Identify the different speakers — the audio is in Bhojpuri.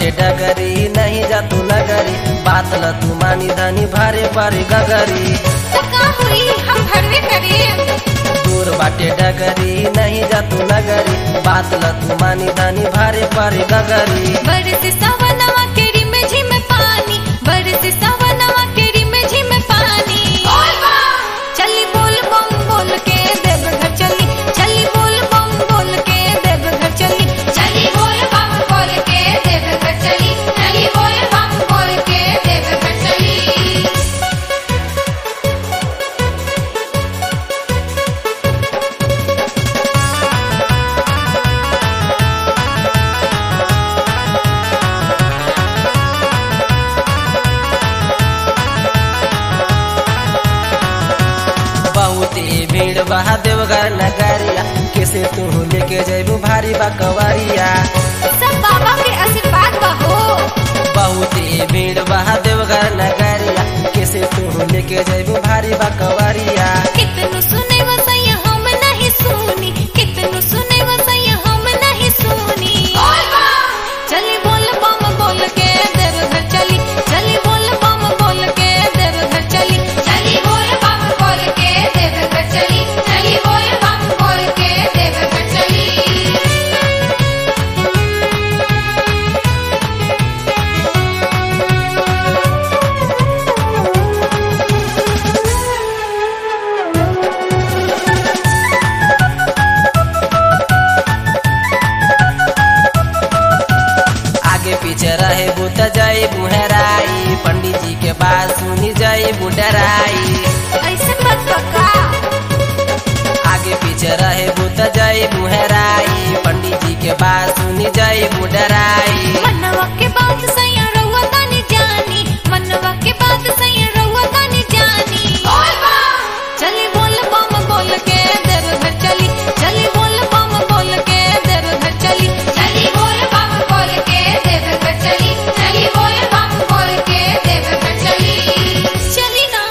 Speaker 1: बाटे डगरी नहीं जा तू नगरी बात ल तू मानी धनी भारे भारे गगरी
Speaker 2: तो का हुई हम भरवे करे
Speaker 1: दूर बाटे डगरी नहीं जा तू नगरी बात ल तू मानी धनी भारे भारे गगरी
Speaker 2: बरस सवनवा केरी में झिम पानी बरस सवनवा केरी में झिम पानी चली बोल बम बोल के देव घर चली चली बोल बम बोल के देव घर चली चली बोल बम बोल के देव घर चली चली बोल बम बोल के देव घर चली
Speaker 1: बहुते भीड़ बहा देवघर नगरिया कैसे तू लेके जैबू भारी बकवरिया
Speaker 2: सब बाबा के आशीर्वाद बहो
Speaker 1: बहुते भीड़ बहा देवघर नगरिया कैसे तू लेके जैबू भारी बकवरिया
Speaker 2: कितनु सुने वो सैया हम नहीं सुनी कितनु सुने वो सैया हम नहीं सुनी चली बोल बम बोल के देव घर चली चली बोल बम बोल के देव घर चली चली बोल बम बोल के देव घर चली चली बोल बम बोल के देव घर चली
Speaker 1: आगे पीछे रहे बुत जय बुहराई पंडित जी के बात सुनी जय बुडराई
Speaker 2: ऐसे मत बका
Speaker 1: आगे पीछे रहे बुत जय बुहराई पंडित जी के बात सुनी जय बुडराई
Speaker 2: मनवा के बात सैया